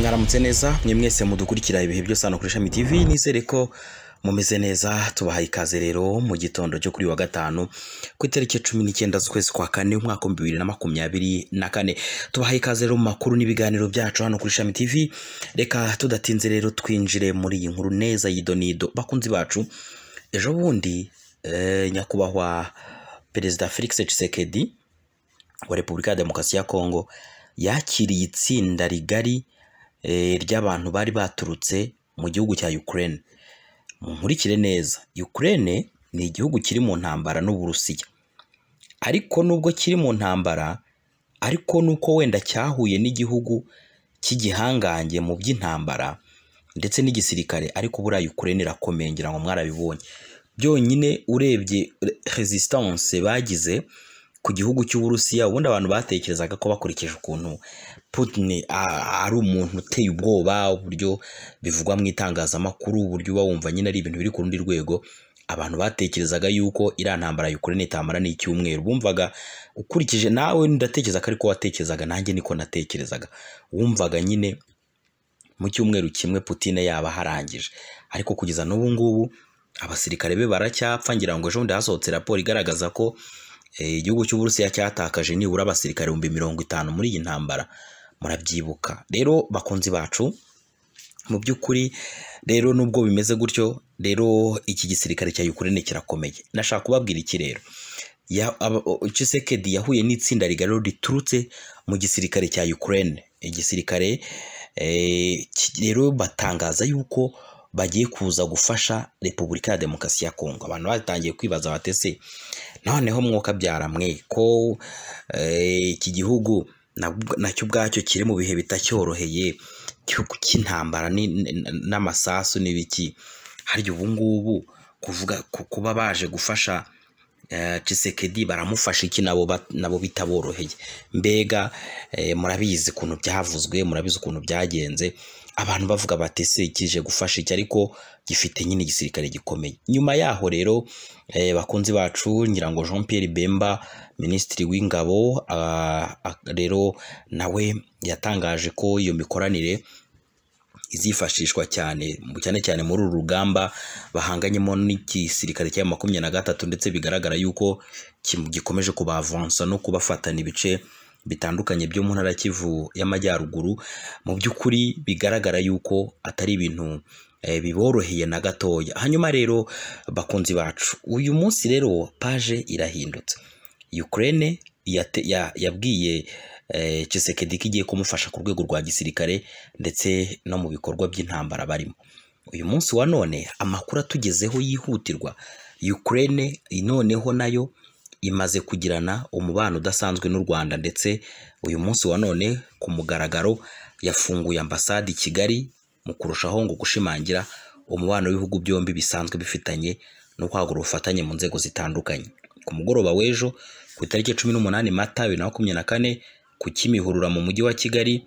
mwaramutse neza mwe mwese mudukurikira ibihe byose hano kuri ishami tv nizere ko mumeze neza tubahaye ikaze rero mu gitondo cyo kuri wa gatanu ku itariki ya cumi n'icyenda z'ukwezi kwa kane umwaka w'ibihumbi bibiri na makumyabiri na kane tubahaye ikaze rero mu makuru n'ibiganiro byacu hano kuri ishami tv reka tudatinze rero twinjire muri iyi nkuru neza y'idonido bakunzi bacu ejo bundi eh, nyakubahwa perezida felix tshisekedi wa repubulika ya demokarasi ya kongo yakiriye itsinda rigari eh, ry'abantu bari baturutse mu gihugu cya ukraine munkurikire neza Ukraine ni igihugu kiri mu ntambara n'Uburusiya ariko nubwo kiri mu ntambara ariko nuko wenda cyahuye n'igihugu cy'igihangange mu by'intambara ndetse n'igisirikare ariko buriya Ukraine irakomeye ngira ngo mwarabibonye byonyine urebye resistance bagize ku gihugu cy'Uburusiya ubundi abantu batekerezaga ko bakurikije ukuntu Putin a- ari umuntu uteye ubwoba uburyo bivugwa mu itangazamakuru uburyo uba wumva nyine ari ibintu biri ku rundi rwego abantu batekerezaga yuko iriya ntambara ya Ukraine itamara n'icyumweru bumvaga ukurikije nawe ndatekereza ko ariko watekerezaga nanjye niko natekerezaga wumvaga nyine mu cyumweru kimwe Putin yaba aharangije ariko kugeza n'ubu ngubu abasirikare be baracyapfa ngira ngo ejo bundi hasohotse raporo igaragaza ko eh, igihugu cy'uburusiya cyatakaje nibura abasirikare ibihumbi mirongo itanu muri iyi ntambara murabyibuka rero bakunzi bacu mu by'ukuri rero nubwo bimeze gutyo rero iki gisirikare cya Ukraine kirakomeye nashaka kubabwira iki rero ya- aba- o- Tshisekedi yahuye n'itsinda rigari riturutse mu gisirikare cya Ukraine igisirikare eh, ki- rero batangaza yuko bagiye kuza gufasha Repubulika ya Demokarasi ya Kongo abantu batangiye kwibaza batese noneho mwuka byaramwe ko eh, iki gihugu nabwo- nacyo ubwacyo kiri mu bihe bitacyoroheye cy'u- cy'intambara ni- n- n'amasasu n'ibiki harya ubu ngubu kuvuga ku- kuba baje gufasha eh, Tshisekedi baramufasha iki nabo ba- nabo bitaboroheye mbega eh, murabizi ukuntu byavuzwe murabizi ukuntu byagenze abantu bavuga bati se kije gufasha iki ariko gifite nyine igisirikare gikomeye nyuma yaho rero eh, bakunzi bacu ngira ngo Jean Pierre Bemba minisitiri w'ingabo ah, ah, rero nawe yatangaje ko iyo mikoranire izifashishwa cyane cyane cyane muri uru rugamba bahanganyemo n'igisirikare cya makumyabiri na gatatu ndetse bigaragara yuko kim- gikomeje kubavansa no kubafatana ibice bitandukanye byo mu ntara ya Kivu y'Amajyaruguru mu by'ukuri bigaragara yuko atari ibintu eh, biboroheye na gatoya hanyuma rero bakunzi bacu uyu munsi rero paje irahindutse Ukraine yate- ya- yabwiye eh, Tshisekedi ko igiye kumufasha ku rwego rwa gisirikare ndetse no mu bikorwa by'intambara barimo uyu munsi wa none amakuru atugezeho yihutirwa Ukraine noneho nayo imaze kugirana umubano udasanzwe n'u Rwanda ndetse uyu munsi wa none ku mugaragaro yafunguye ambasade i Kigali mu kurushaho ngo gushimangira umubano w'ibihugu byombi bisanzwe bifitanye no kwagura ubufatanye mu nzego zitandukanye ku mugoroba w'ejo ku itariki cumi n'umunani mata bibiri na makumyabiri na kane ku kimihurura mu mujyi wa Kigali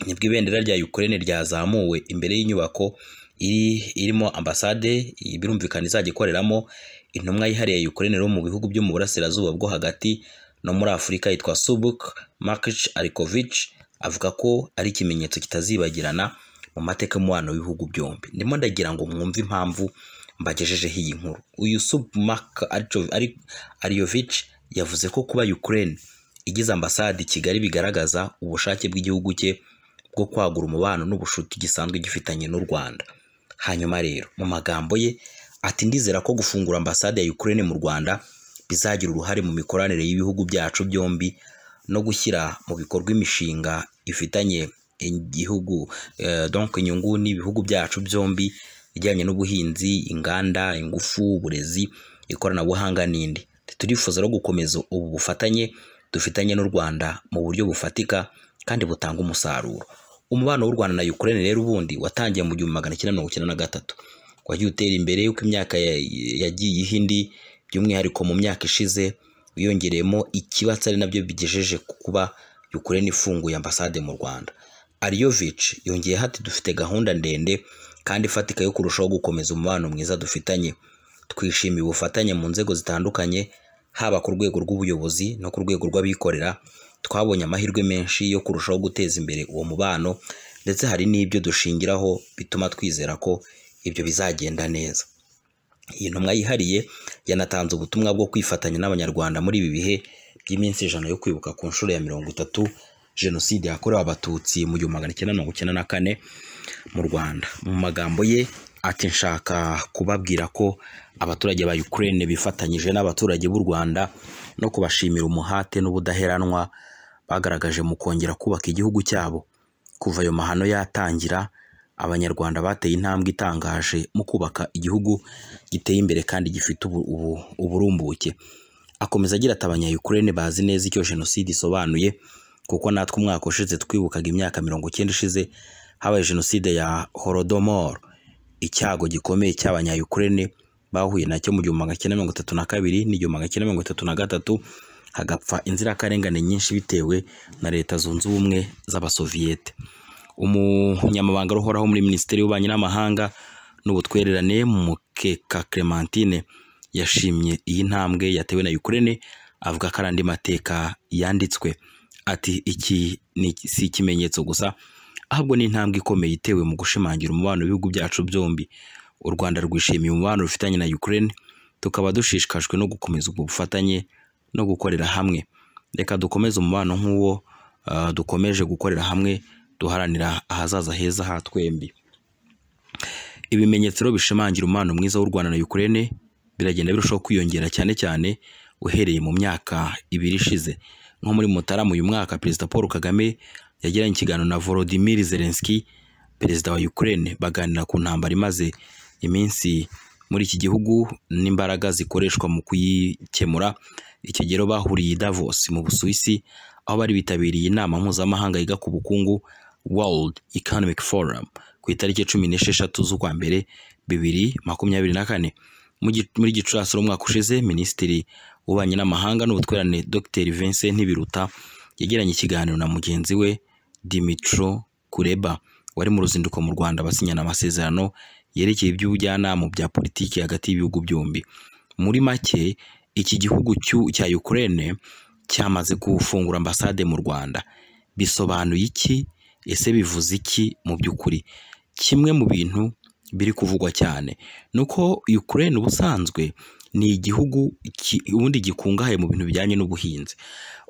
nibwo ibendera rya Ukraine ryazamuwe imbere y'inyubako iri irimo ambasade birumvikana izajya ikoreramo intumwa yihariye ya Ukraine rero mu bihugu byo mu burasirazuba bwo hagati no muri Afurika yitwa Subuk Markic Arikovich avuga ko ari ikimenyetso kitazibagirana mu mateka y'umubano w'ibihugu byombi ndimo ndagira ngo mwumve impamvu mbagejejeho iyi nkuru uyu Submak Ariovic yavuze ko kuba Ukraine igize ambasade i Kigali bigaragaza ubushake bw'igihugu cye bwo kwagura umubano n'ubucuti gisanzwe gifitanye n'u Rwanda hanyuma rero mu magambo ye ati ndizera ko gufungura ambasade ya Ukraine mu Rwanda bizagira uruhare mu mikoranire y'ibihugu byacu byombi no gushyira mu bikorwa imishinga ifitanye igihugu eh, donc inyungu n'ibihugu byacu byombi ijyanye n'ubuhinzi inganda ingufu uburezi ikoranabuhanga n'indi turifuza no gukomeza ubu bufatanye dufitanye n'u Rwanda mu buryo bufatika kandi butanga umusaruro umubano w'u Rwanda na Ukraine rero ubundi watangiye mu gihumbi magana cyenda mirongo icyenda na gatatu wagiye utera imbere yuko imyaka ya- yagiye iha indi by'umwihariko mu myaka ishize wiyongereyemo ikibatsi ari nabyo bigejeje ku kuba Ukraine ifunguye ambasade mu Rwanda Ariovic yongeye hati dufite gahunda ndende kandi ifatika yo kurushaho gukomeza umubano mwiza dufitanye twishimiye ubufatanye mu nzego zitandukanye haba ku rwego rw'ubuyobozi no ku rwego rw'abikorera twabonye amahirwe menshi yo kurushaho guteza imbere uwo mubano ndetse hari n'ibyo dushingiraho bituma twizera ko ibyo bizagenda neza iyi ntumwa yihariye yanatanze ubutumwa bwo kwifatanya n'abanyarwanda muri ibi bihe by'iminsi ijana yo kwibuka ku nshuro ya mirongo itatu jenoside yakorewe abatutsi mu gihumbi magana cyenda mirongo icyenda na kane mu rwanda mu magambo ye ati nshaka kubabwira ko abaturage ba Ukraine bifatanyije n'abaturage b'u Rwanda no kubashimira umuhate n'ubudaheranwa bagaragaje mu kongera kubaka igihugu cyabo kuva ayo mahano yatangira abanyarwanda bateye intambwe itangaje mu kubaka igihugu giteye imbere kandi gifite ubu- ubu- uburumbuke akomeza agira ati abanyayukurene bazi neza icyo jenoside isobanuye kuko natwe umwaka ushize twibukaga imyaka mirongo icyenda ishize habaye jenoside ya holodomor icyago gikomeye cy'abanyayukurene bahuye nacyo mu gihumbi magana cyenda mirongo itatu na kabiri n'igihumbi magana cyenda mirongo itatu na gatatu hagapfa inzirakarengane nyinshi bitewe na leta zunze ubumwe z'abasoviyete umunyamabanga uhoraho muri minisiteri y'ububanyi n'amahanga n'ubutwererane mukeka clementine yashimye iyi ntambwe yatewe na ukraine avuga ko ari andi mateka yanditswe ati iki ni si ikimenyetso gusa ahubwo ni intambwe ikomeye itewe mu gushimangira umubano w'ibihugu byacu byombi u rwanda rwishimiye umubano rufitanye na ukraine tukaba dushishikajwe no gukomeza ubwo bufatanye no gukorera hamwe reka dukomeze umubano nk'uwo ah, dukomeje gukorera hamwe duharanira ahazaza heza ha twembi ibimenyetso rero bishimangira umubano mwiza w'u Rwanda na Ukraine biragenda birushaho kwiyongera cyane cyane uhereye mu myaka ibiri ishize nko muri Mutarama uyu mwaka Perezida Paul Kagame yagiranye ikiganiro na Volodymyr Zelensky perezida wa Ukraine baganira ku ntambara imaze iminsi muri iki gihugu n'imbaraga zikoreshwa mu kuyikemura icyo gihe rero bahuriye i Davos mu Busuwisi aho bari bitabiriye inama mpuzamahanga yiga ku bukungu World Economic Forum ku itariki cumi n'esheshatu z'ukwa mbere bibiri makumyabiri na kane Mu gi- muri gicurasi umwaka ushize minisitiri w'ububanyi n'amahanga n'ubutwererane dr vincent ntibiruta yagiranye ikiganiro na mugenzi we dimitro kureba wari mu ruzinduko mu rwanda basinyana amasezerano yerekeye iby'ubujyanama bya politiki hagati y'ibihugu byombi muri make iki gihugu cy'u- cya ukraine cyamaze gufungura ambasade mu rwanda bisobanuye iki ese bivuze iki mu by'ukuri kimwe mu bintu biri kuvugwa cyane ni uko Ukraine ubusanzwe ni igihugu ki- ubundi gikungahaye mu bintu bijyanye n'ubuhinzi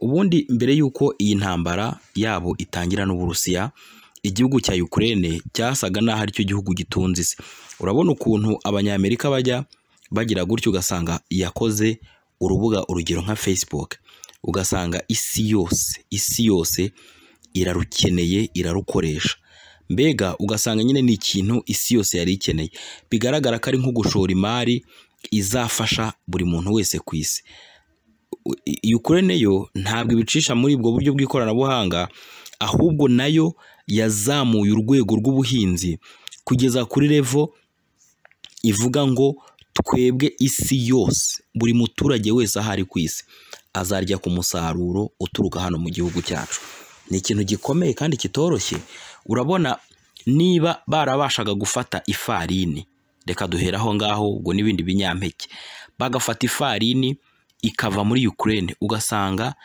ubundi mbere y'uko iyi ntambara yabo itangira n'uburusiya igihugu cya Ukraine cyasaga n'aho aricyo gihugu gitunze isi urabona ukuntu abanyamerika bajya bagira gutyo ugasanga yakoze urubuga urugero nka Facebook ugasanga isi yose isi yose irarukeneye irarukoresha mbega ugasanga nyine ni ikintu isi yose yari ikeneye bigaragara ko ari nko gushora imari izafasha buri muntu wese ku isi U- Ukraine yo ntabwo ibicisha muri ubwo buryo bw'ikoranabuhanga ahubwo nayo yazamuye urwego rw'ubuhinzi kugeza kuri revo ivuga ngo twebwe isi yose buri muturage wese aho ari ku isi azarya ku musaruro uturuka hano mu gihugu cyacu ni ikintu gikomeye kandi kitoroshye urabona niba barabashaga gufata ifarini reka duhera aho ngaho ubwo n'ibindi binyampeke bagafata ifarini ikava muri Ukraine ugasanga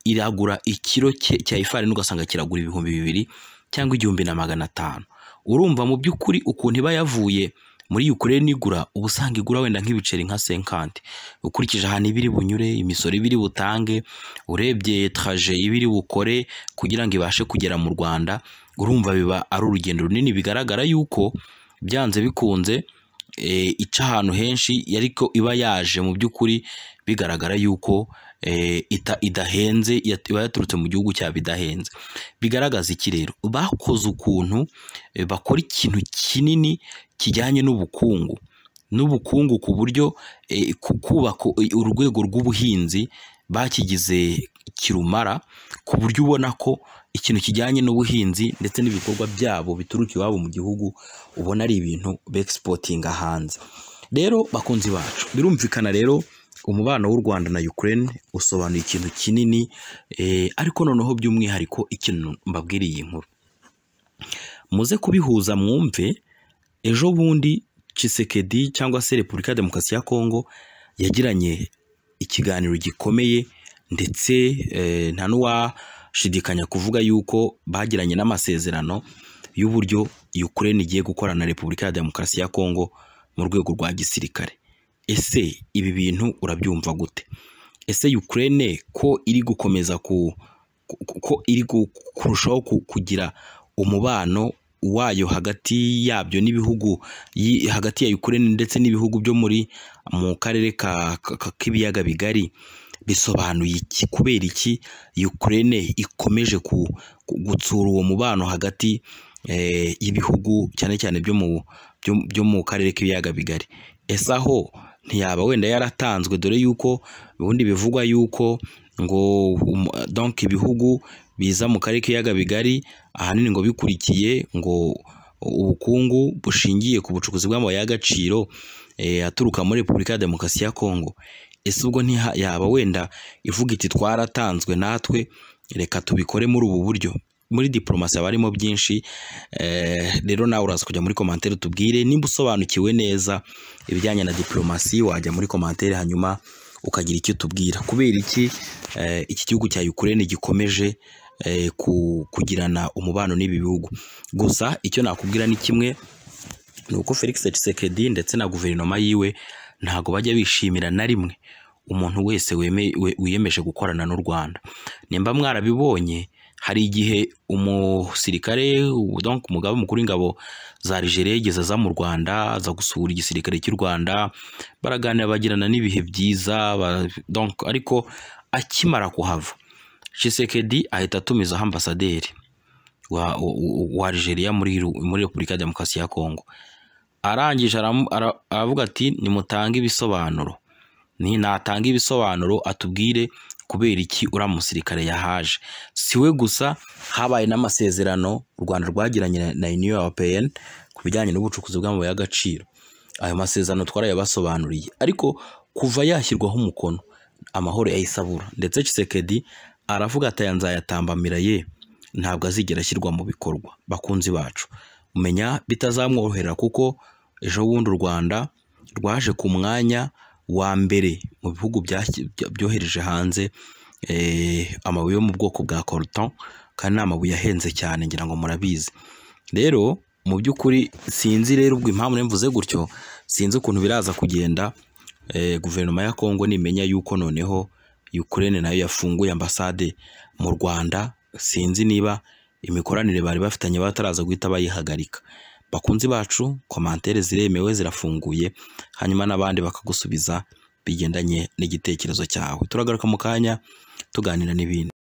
iragura ikiro cye- cya ifarini ugasanga kiragura ibihumbi bibiri cyangwa igihumbi na magana atanu urumva mu by'ukuri ukuntu iba yavuye muri Ukraine igura uba usanga igura wenda nk'ibiceri nka senkanti ukurikije ahantu ibiri bunyure imisoro ibiri butange urebye traje ibiri bukore kugira ngo ibashe kugera mu Rwanda urumva biba ari urugendo runini bigaragara yuko byanze bikunze eh, ica ahantu henshi ariko iba yaje mu by'ukuri bigaragara yuko eh, ita- idahenze yat- iba yaturutse mu gihugu cyabo idahenze bigaragaza iki rero bakoze ukuntu eh, bakora ikintu kinini kijyanye n'ubukungu n'ubukungu ku buryo eh, ku kubaka urwego rw'ubuhinzi bakigize kirumara ku buryo ubona ko ikintu kijyanye n'ubuhinzi ndetse n'ibikorwa byabo bituruka iwabo mu gihugu ubona ari ibintu bexportinga hanze rero bakunzi bacu birumvikana rero umubano w'u Rwanda na Ukraine usobanuye ikintu kinini eh, ariko noneho by'umwihariko ikintu mbabwiriye iyi nkuru muze kubihuza mwumve ejo bundi Tshisekedi cyangwa se Repubulika ya Demokarasi ya Kongo yagiranye ikiganiro gikomeye ndetse eh, nta n'uwashidikanya kuvuga yuko bagiranye n'amasezerano y'uburyo Ukraine igiye gukora na Repubulika ya Demokarasi ya Kongo mu rwego rwa gisirikare ese ibi bintu urabyumva gute ese Ukraine ko iri gukomeza ku ku- ko iri gu- kurushaho ku- kugira umubano wayo hagati yabyo n'ibihugu yi- hagati ya Ukraine ndetse n'ibihugu byo muri mu karere ka- ka- ka- k'ibiyaga bigari bisobanuye iki kubera iki Ukraine ikomeje ku- ku- gutsura uwo mubano hagati eh, y'ibihugu cyane cyane byo mu byo- byo mu karere k'ibiyaga bigari ese aho ntiyaba wenda yaratanzwe dore yuko ubundi bivugwa yuko ngo um- donc ibihugu biza mu karere k'ibiyaga bigari ahanini ngo bikurikiye ngo ubukungu bushingiye ku bucukuzi bw'amabuye y'agaciro eh, aturuka muri Repubulika ya Demokarasi ya Kongo ese ubwo ntiha- yaba wenda ivuga iti twaratanzwe natwe reka tubikore muri ubu buryo muri diporomasi haba harimo byinshi eh, rero nawe uraza kujya muri komantere tubwire nimba usobanukiwe neza ibijyanye na diporomasi wajya muri komantere hanyuma ukagira icyo tubwira kubera iki eh, iki gihugu cya Ukraine gikomeje eh, ku- kugirana umubano n'ibi bihugu gusa icyo nakubwira ni kimwe ni uko Felix Tshisekedi ndetse na guverinoma yiwe ntago bajya bishimira na rimwe umuntu wese weme- we- wiyemeje gukorana n'u Rwanda nimba mwarabibonye hari igihe umusirikare ubu donc umugaba mukuru w'ingabo za Algeria yigeze aza mu Rwanda aza gusura igisirikare cy'u Rwanda baraganira bagirana n'ibihe byiza ba- donc ariko akimara kuhava Tshisekedi ahita atumizaho ambasaderi wa, wa, wa Algeria muri, muri Repubulika ya Demokarasi ya Kongo arangije aramu- ara- aravuga ati nimutange ibisobanuro ni natanga ibisobanuro atubwire kubera iki uriya musirikare yahaje si we gusa habaye n'amasezerano u rwanda rwagiranye na- na uniyo europeyeni ku bijyanye n'ubucukuzi bw'amabuye y'agaciro ayo masezerano twarayabasobanuriye ariko kuva yashyirwaho umukono amahoro yayisabura ndetse Tshisekedi aravuga ati aya nzayatambamira ye ntabwo azigera ashyirwa mu bikorwa bakunzi bacu menya bitazamworohera kuko ejo bundi u Rwanda rwaje ku mwanya wa mbere mu bihugu byashyi- bya- byohereje hanze eh, amabuye yo mu bwoko bwa coltan kandi ni amabuye ahenze cyane ngira ngo murabizi rero mu by'ukuri sinzi rero ubwo impamvu nemvuze gutyo sinzi ukuntu biraza kugenda eh, guverinoma ya Kongo nimenya yuko noneho Ukraine nayo yafunguye ambasade mu Rwanda sinzi niba imikoranire bari bafitanye bataraza guhita bayihagarika bakunzi bacu komantere ziremewe zirafunguye hanyuma n'abandi bakagusubiza bigendanye n'igitekerezo cyawe turagaruka mu kanya tuganira n'ibindi